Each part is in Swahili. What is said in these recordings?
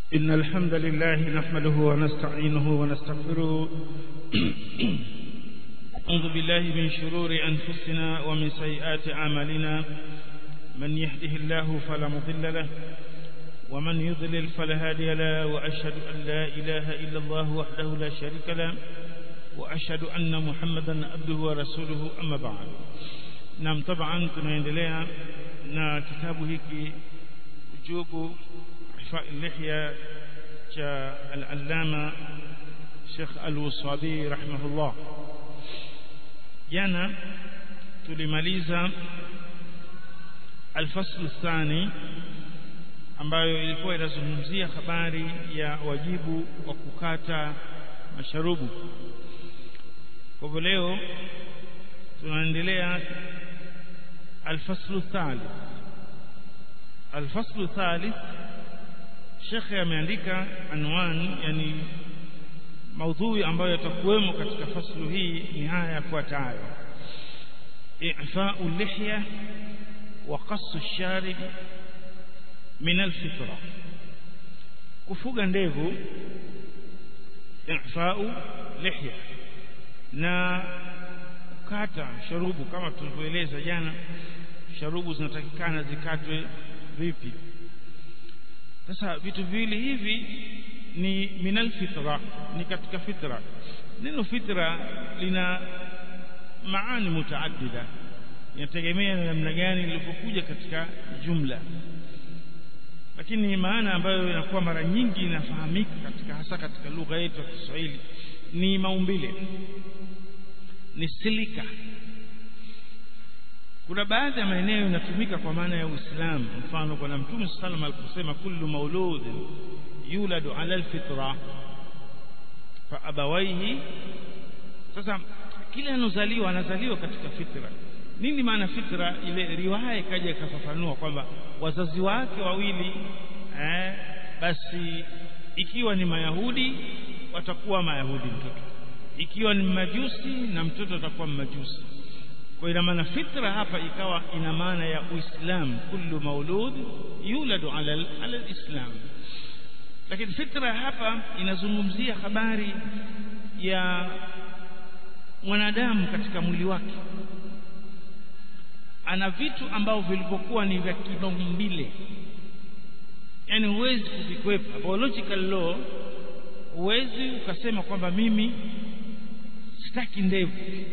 إن الحمد لله نحمده ونستعينه ونستغفره أعوذ بالله من شرور أنفسنا ومن سيئات أعمالنا من يهده الله فلا مضل له ومن يضلل فلا هادي له وأشهد أن لا إله إلا الله وحده لا شريك له وأشهد أن محمدا عبده ورسوله أما بعد نعم طبعا tunaendelea na kitabu hiki ujubu إحفاء اللحية العلامة شيخ الوصابي رحمه الله jana tulimaliza alfaslu الثاني ambayo ilikuwa inazungumzia habari ya wajibu wa kukata masharubu kwa hivyo leo tunaendelea alfaslu thalith alfaslu thalith shekhe ameandika anwani yani maudhui ambayo yatakuwemo katika faslu hii ni haya yafuatayo i'fa'u lihya wa qassu sharib min alfitra kufuga ndevu i'fa'u lihya na kukata sharubu kama tulivyoeleza jana sharubu zinatakikana zikatwe vipi sasa vitu viwili hivi ni minal fitra ni katika fitra neno fitra lina maani mutaaddida inategemea na namna gani lilivyokuja katika jumla lakini maana ambayo inakuwa mara nyingi inafahamika katika hasa katika lugha yetu ya Kiswahili ni maumbile ni silika kuna baadhi ya maeneo inatumika kwa maana ya Uislamu mfano bwana Mtume sallam aliposema kullu mauludin yuladu ala alfitra fa abawaihi sasa kila anozaliwa anazaliwa katika fitra nini maana fitra ile riwaya ikaja ikafafanua kwamba wazazi wake wawili eh, basi ikiwa ni mayahudi watakuwa mayahudi mtoto ikiwa ni majusi na mtoto atakuwa majusi kwa ina maana fitra hapa ikawa ina maana ya uislamu kullu maulud yuladu ala ala alislam lakini fitra hapa inazungumzia habari ya mwanadamu katika mwili wake ana vitu ambavyo vilivyokuwa ni vya kimaumbile yani huwezi kuvikwepa biological law huwezi ukasema kwamba mimi sitaki ndevu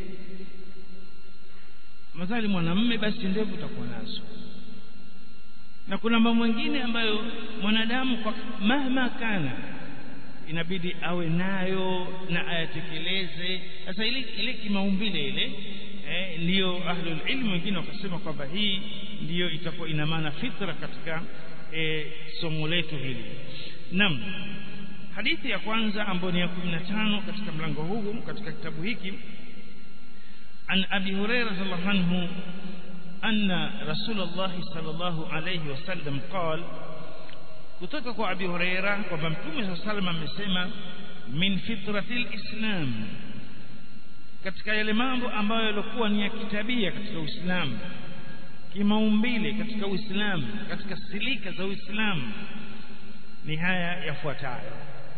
madhali mwanamme basi ndevu utakuwa nazo na kuna mambo mengine ambayo mwanadamu kwa mahma kana inabidi awe nayo na ayatekeleze sasa ile ile kimaumbile ile eh, ndiyo ahlul ilmu wengine wakasema kwamba hii ndiyo itakuwa ina maana fitra katika eh, somo letu hili naam hadithi ya kwanza ambayo ni ya 15 katika mlango huu katika kitabu hiki عن أبي هريرة رضي الله عنه أن رسول الله صلى الله عليه وسلم قال kutoka kwa Abi Huraira kwamba Mtume صلى الله عليه وسلم amesema min fitratil islam katika yale mambo ambayo yalikuwa ni ya kitabia katika Uislamu kimaumbile katika Uislamu katika silika za Uislamu ni haya yafuatayo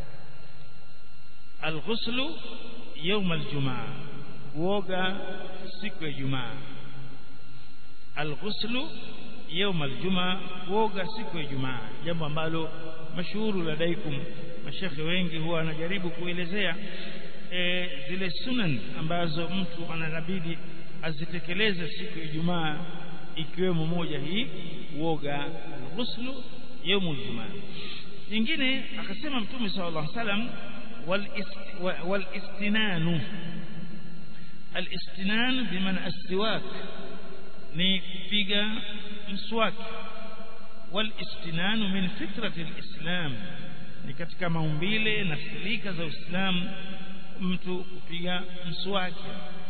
alghuslu يوم الجمعه kuoga siku ya Ijumaa alghuslu يوم الجمعه kuoga siku ya Ijumaa jambo ambalo mashuhuru ladaikum mashekhe wengi huwa anajaribu kuelezea e, zile sunan ambazo mtu anabidi azitekeleze siku ya Ijumaa ikiwemo moja hii kuoga alghuslu يوم الجمعه nyingine akasema mtume sallallahu alaihi wasallam wal istinanu الاستنان بمعنى السواك ni kupiga mswaki والاستنان min fitrati alislam ni katika maumbile na silika za Uislamu mtu kupiga mswaki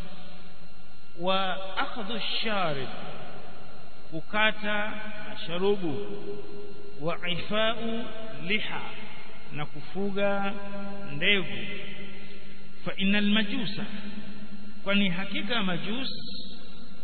wa akhdhu sharib kukata masharubu wa ifau liha na kufuga ndevu fa innal majusa kwani hakika majus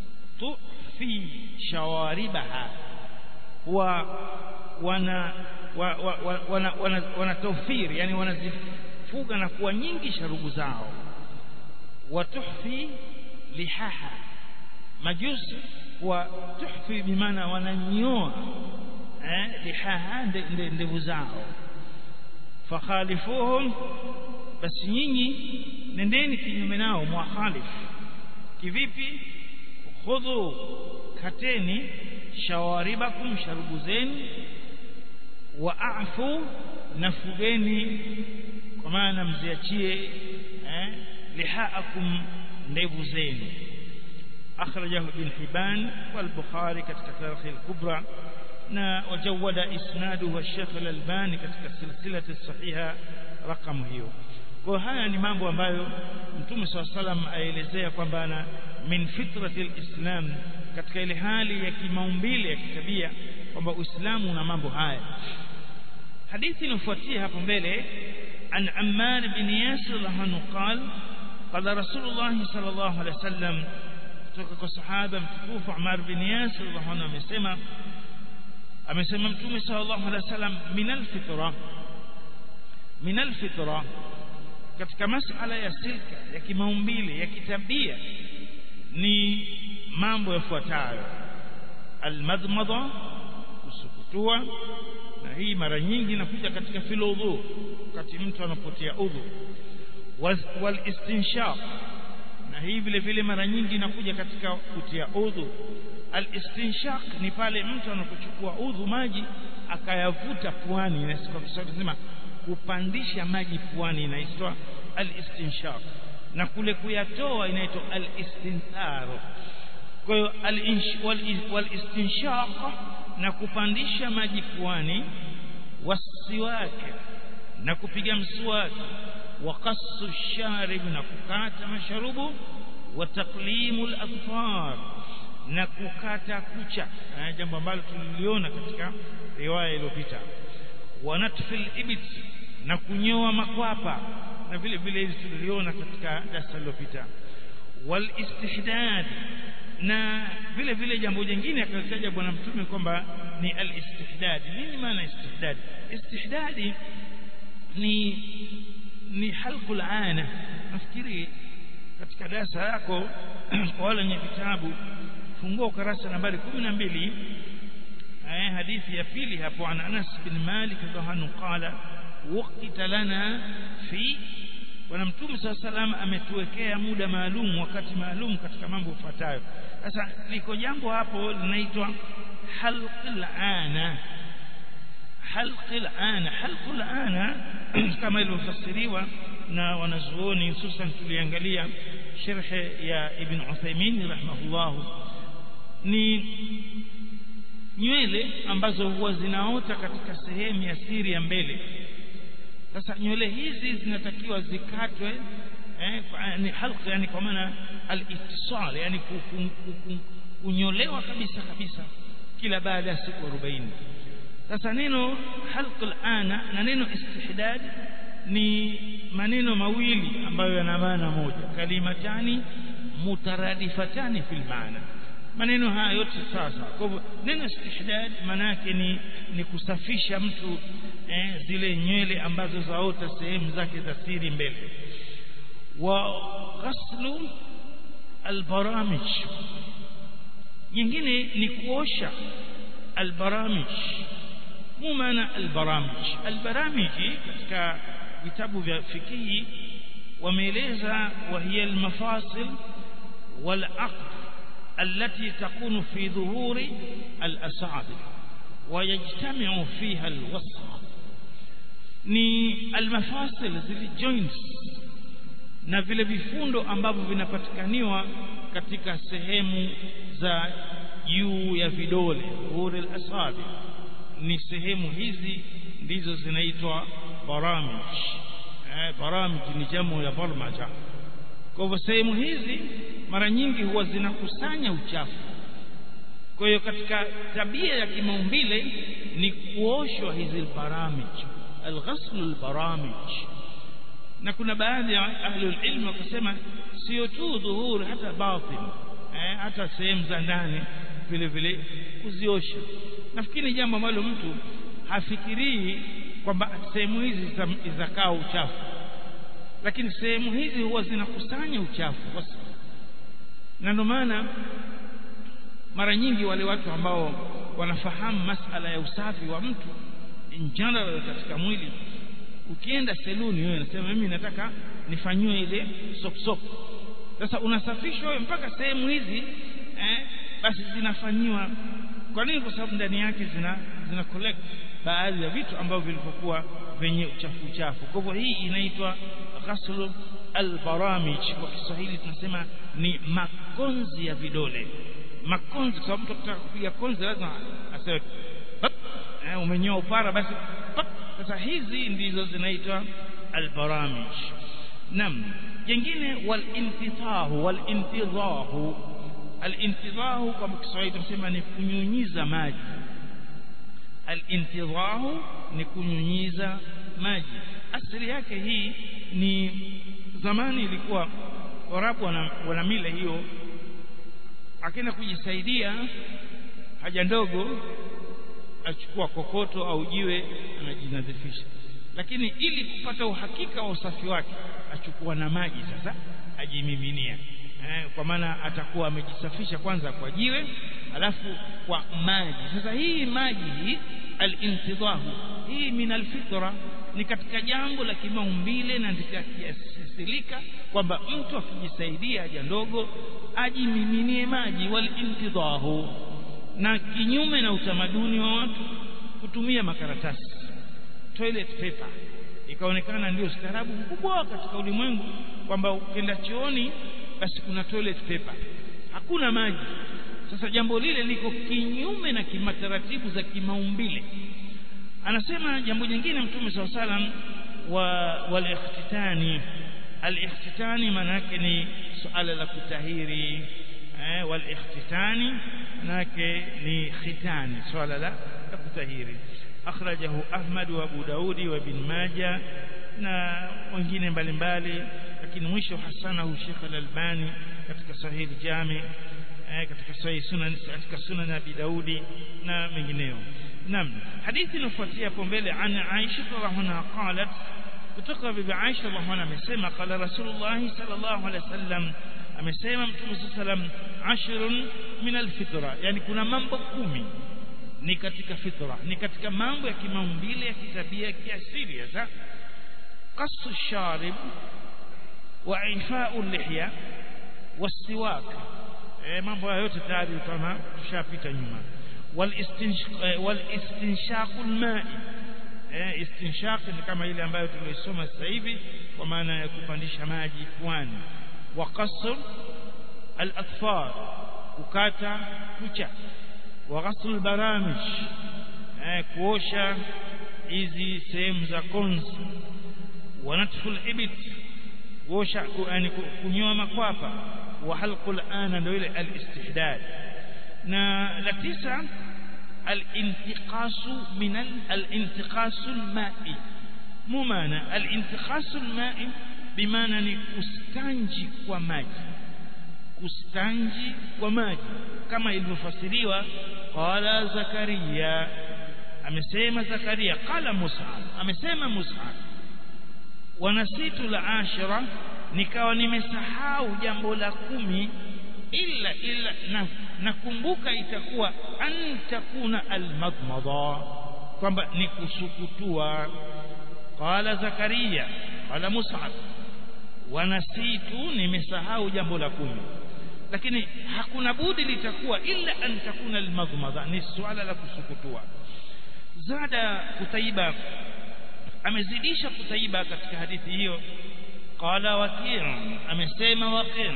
tufi shawaribaha huwa wana wa, wa, wa, wana, wana, wana taufiri yani wanazifuga na kuwa nyingi sharubu zao watuhfi lihaha majusi wa tuhfi bimaana wananyoa eh, lihaha ndevu zao fakhalifuhum basi nyinyi nendeni kinyume nao mwakhalif kivipi khudhu kateni shawaribakum sharubu zenu waafu nafugeni kwa maana mziachie eh, lihaakum ndevu zenu akhrajahu ibn Hibban wal Bukhari katika tarikh al-kubra na wajawada isnaduhu wa Sheikh al-Albani katika silsilati sahiha rakamu hiyo kwa haya ni mambo ambayo Mtume SAW salam aelezea kwamba ana min fitrati al-Islam katika ile hali ya kimaumbile ya kitabia kwamba Uislamu una mambo haya hadithi inafuatia hapo mbele an Ammar bin Yasir radhiallahu qala qala Rasulullah sallallahu alaihi wasallam kutoka kwa sahaba mtukufu Ammar bin Yasir radhiallahu amesema amesema Mtume sallallahu alaihi wasallam min al-fitra min al-fitra katika masala ya silka ya kimaumbile ya kitabia ni mambo yafuatayo almadmadha kusukutua na hii mara nyingi inakuja katika filudhu wakati mtu anapotia udhu wal istinshaq na hii vile vile mara nyingi inakuja katika kutia udhu al istinshaq ni pale mtu anapochukua udhu maji akayavuta puani na kwa Kiswahili tunasema kupandisha maji puani inaitwa al istinshaq na kule kuyatoa inaitwa al istinthar kwa hiyo wal istinshaq na kupandisha maji puani wasiwake na kupiga mswaki wa qassu sharib na kukata masharubu wa taqlimu al-atfar na kukata kucha jambo ambalo tuliliona katika riwaya iliyopita wa natfil ibit na kunyoa makwapa na vile vile hizi tuliliona katika darasa lililopita wal istihdad na vile vile jambo jingine akalitaja bwana mtume kwamba ni al istihdad nini maana istihdad istihdadi ni ni halqul ana nafikiri katika darasa yako kwa wale wenye vitabu fungua ukarasa nambari 12 eh hadithi ya pili hapo an Anas bin Malik radhiallahu qala waqita lana fi bwana mtume saa salam ametuwekea muda maalum wakati maalum katika mambo yafuatayo sasa liko jambo hapo linaitwa halqil ana halqil ana halqul ana kama ilivyofasiriwa na wanazuoni hususan tuliangalia sharhe ya ibn Uthaymeen rahimahullah ni nywele ambazo huwa zinaota katika sehemu ya siri ya mbele sasa nywele hizi zinatakiwa zikatwe eh, ni halqa yani kwa maana al-ittisal yani kunyolewa kabisa kabisa kila baada ya siku 40 sasa neno halqul ana na neno istihdad ni maneno mawili ambayo yana maana moja kalimatani mutaradifatani fil maana maneno haya yote sasa kwa hivyo neno istihdad maana yake ni ni kusafisha mtu eh, zile nywele ambazo zaota sehemu zake za siri mbele wa ghaslu albaramij nyingine ni kuosha albaramij mu maana albaramij albaramiji katika vitabu vya fikihi wameeleza wa hiya almafasil والعقد التي تكون في ظهور الأصابع ويجتمع فيها الوسخ ni almafasil zile joints na vile vifundo ambavyo vinapatikaniwa katika sehemu za juu ya vidole uri al-asabi ni sehemu hizi ndizo zinaitwa baramij eh, baramij ni jamu ya barmaja kwa hivyo sehemu hizi mara nyingi huwa zinakusanya uchafu kwa hiyo katika tabia ya kimaumbile ni kuoshwa hizi baramij alghaslu albaramij na kuna baadhi ya ahlul ilm wakasema sio tu dhuhuri hata batin eh, hata sehemu za ndani vile vile kuziosha nafikiri jambo ambalo mtu hafikirii kwamba sehemu hizi zitakaa uchafu lakini sehemu hizi huwa zinakusanya uchafu na ndio maana mara nyingi wale watu ambao wanafahamu masala ya usafi wa mtu in general katika mwili ukienda seluni wewe unasema mimi nataka nifanyiwe ile sop sop sasa unasafishwa wewe mpaka sehemu hizi eh, basi zinafanyiwa kwa nini kwa sababu ndani yake zina zina collect baadhi ya vitu ambavyo vilivyokuwa vyenye uchafu uchafu kwa hivyo hii inaitwa ghaslu albaramij kwa Kiswahili tunasema ni makonzi ya vidole makonzi kwa sababu mtu akitaka kupiga konzi lazima aseme eh, umenyoa upara basi pap. sasa hizi ndizo zinaitwa albaramij nam jingine walintitahu walintidhahu alintidhahu kwa Kiswahili tunasema ni kunyunyiza maji alintidhahu ni kunyunyiza maji asili yake hii ni zamani ilikuwa warabu wana, wana mila hiyo akienda kujisaidia haja ndogo achukua kokoto au jiwe anajinadhifisha lakini ili kupata uhakika wa usafi wake achukua na maji sasa ajimiminia eh, kwa maana atakuwa amejisafisha kwanza kwa jiwe alafu kwa maji sasa hii maji hii al-intidhahu hii min al-fitra ni katika jambo la kimaumbile na kiasilika kwamba mtu akijisaidia haja ndogo ajimiminie maji wal-intidhahu na kinyume na utamaduni wa watu kutumia makaratasi toilet paper ikaonekana ndio staarabu mkubwa katika ulimwengu kwamba ukienda chooni basi kuna toilet paper hakuna maji sasa jambo lile liko kinyume na kimataratibu za kimaumbile anasema jambo jingine mtume saw salam wa walikhtitani alikhtitani maana yake ni suala la kutahiri eh, walikhtitani manake ni khitani suala la kutahiri akhrajahu ahmad wa abu daudi wa ibn majah na wengine mbalimbali lakini mwisho hasanahu Sheikh al-Albani katika Sahih Jami katika Sahih Sunan katika Sunan Abi Daudi na mengineo naam hadithi inafuatia hapo mbele an Aisha radhiallahu anha qalat kutoka bibi Aisha radhiallahu anha amesema qala Rasulullah sallallahu alaihi wasallam amesema Mtume sallam ashrun min alfitra yani kuna mambo kumi ni katika fitra ni katika mambo ya kimaumbile ya kitabia ya kiasili sasa qasu sharib wa ifa'u lihya wasiwak eh mambo hayo yote tayari kama tushapita nyuma wal istinshaq al-ma'i eh istinshaq ni kama ile ambayo tulisoma sasa hivi kwa maana ya kupandisha maji puani wa qasr al-atfar kukata kucha wa ghasl al-baramij eh kuosha hizi sehemu za konzi wa natfu al-ibit kuosha yani kunyoa makwapa wa halqul ana ndio ile al-istihdad na la tisa al-intiqasu min al-intiqasu al-ma'i mumana al-intiqasu al-ma'i bimaana ni kustanji kwa maji kustanji kwa maji kama ilivyofasiriwa qala zakaria amesema zakaria qala mus'ab amesema mus'ab wanasitu la ashira nikawa nimesahau jambo la kumi illa illa na nakumbuka itakuwa an takuna almadmada kwamba ni kusukutua qala zakaria qala mus'ab wanasitu nimesahau jambo la kumi lakini hakuna budi litakuwa illa an takuna almadmada ni swala la kusukutua zada kutaiba amezidisha kutaiba katika hadithi hiyo qala waqi' amesema waqi'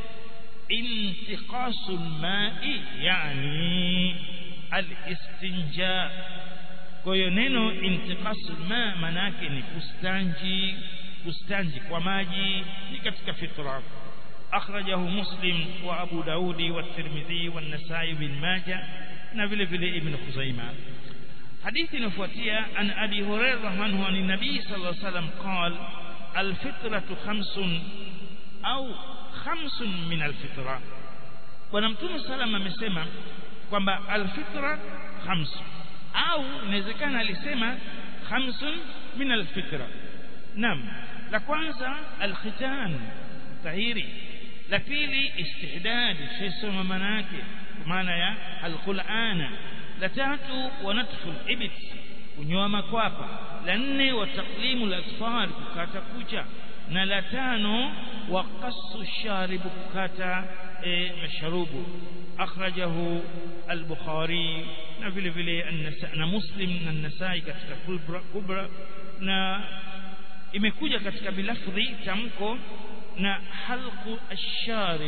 intiqasul ma'i yani al-istinja kwa hiyo neno intiqasul ma manake ni kustanji kustanji kwa maji ni katika fitra akhrajahu muslim wa abu daudi wa tirmidhi wa an-nasai bin majah na vile vile ibn khuzaimah حديث نفوتيا عن أبي هريرة عنه عن النبي صلى الله عليه وسلم قال الفطرة خمس أو خمس من الفطرة ونمتون سلام amesema kwamba alfitra khamsu au inawezekana alisema khamsun min alfitra naam la kwanza alkhitan tahiri la pili istihdad shisoma maana yake maana ya alqur'ana la tatu wanatfu alibit kunyoa makwapa la nne wa taqlimu al-asfar kukata kucha na la tano wa qassu sharib kukata e, masharubu akhrajahu al-bukhari na vile vile na muslim na nasai katika kubra, kubra na imekuja katika bilafdhi tamko na halqu ash-sharib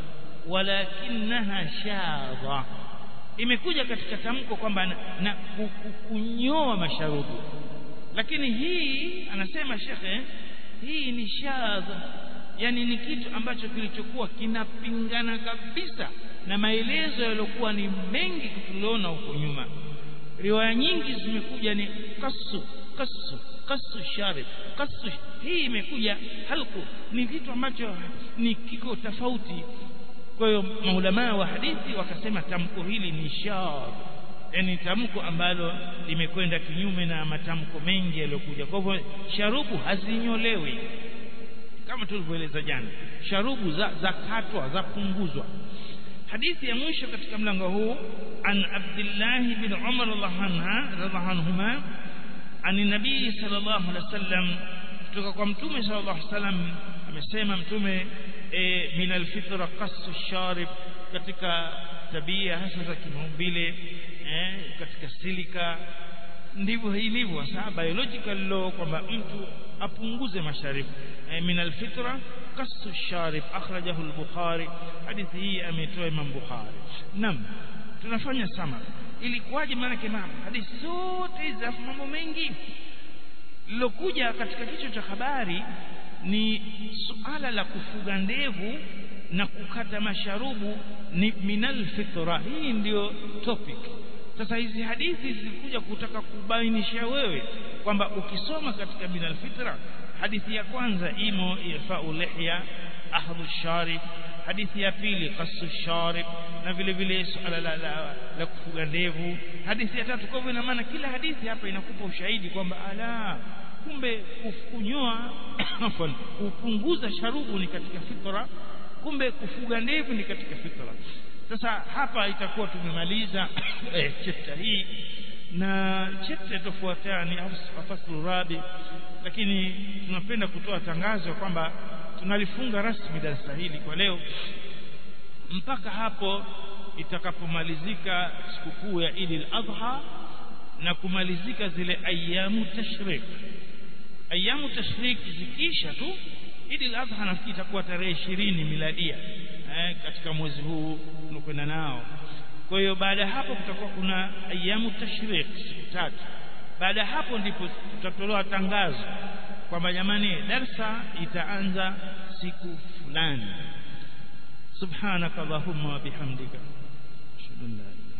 walakinaha shadha imekuja katika tamko kwamba na, na kunyoa masharubu lakini hii anasema shekhe hii ni shadha yani ni kitu ambacho kilichokuwa kinapingana kabisa na maelezo yaliokuwa ni mengi tuliona huko nyuma riwaya nyingi zimekuja ni kasu kasu kasu sharib kasu hii imekuja halku ni kitu ambacho ni kiko tofauti kwa hiyo maulamaa wa hadithi wakasema tamko hili ni shadh yani tamko ambalo limekwenda kinyume na matamko mengi yaliyokuja kwa hivyo sharubu hazinyolewi kama tulivyoeleza jana sharubu za, za katwa za punguzwa hadithi ya mwisho katika mlango huu an Abdullah bin Umar radhiallahu anhuma an nabii sallallahu alaihi wasallam kutoka kwa mtume sallallahu alaihi wasallam amesema mtume e, min alfitra qassu sharib katika tabia hasa za kimaumbile eh, katika silika ndivyo ilivyo sasa biological law kwamba mtu apunguze masharibu eh, min alfitra qassu sharib akhrajahu al-bukhari hadithi hii ametoa imam bukhari nam tunafanya sama ilikuwaje maana kama hadithi zote hizi mambo mengi lilokuja katika kichwa cha habari ni suala la kufuga ndevu na kukata masharubu ni minal fitra hii ndiyo topic sasa hizi hadithi zilikuja kutaka kubainisha wewe kwamba ukisoma katika minal fitra hadithi ya kwanza imo irfa'u lihya ahdhu sharib hadithi ya pili qassu sharib na vile vile suala la, la, la kufuga ndevu hadithi ya tatu kwa hivyo ina maana kila hadithi hapa inakupa ushahidi kwamba ala kumbe kunyoa kupunguza sharubu ni katika fitra kumbe kufuga ndevu ni katika fitra sasa hapa itakuwa tumemaliza eh, chapter hii na chapter itofuataa ni faslu rabi lakini tunapenda kutoa tangazo kwamba tunalifunga rasmi darasa hili kwa leo mpaka hapo itakapomalizika sikukuu ya Eid al-Adha na kumalizika zile ayamu tashrik ayamu tashrik zikisha tu Eid al-Adha nafikiri itakuwa tarehe 20 miladia eh, katika mwezi huu tunakwenda nao kwa hiyo baada ya hapo kutakuwa kuna ayamu tashrik siku tatu baada ya hapo ndipo tutatolewa tangazo kwamba jamani darsa itaanza siku fulani subhanaka allahumma wa bihamdika ashhadu an la ilaha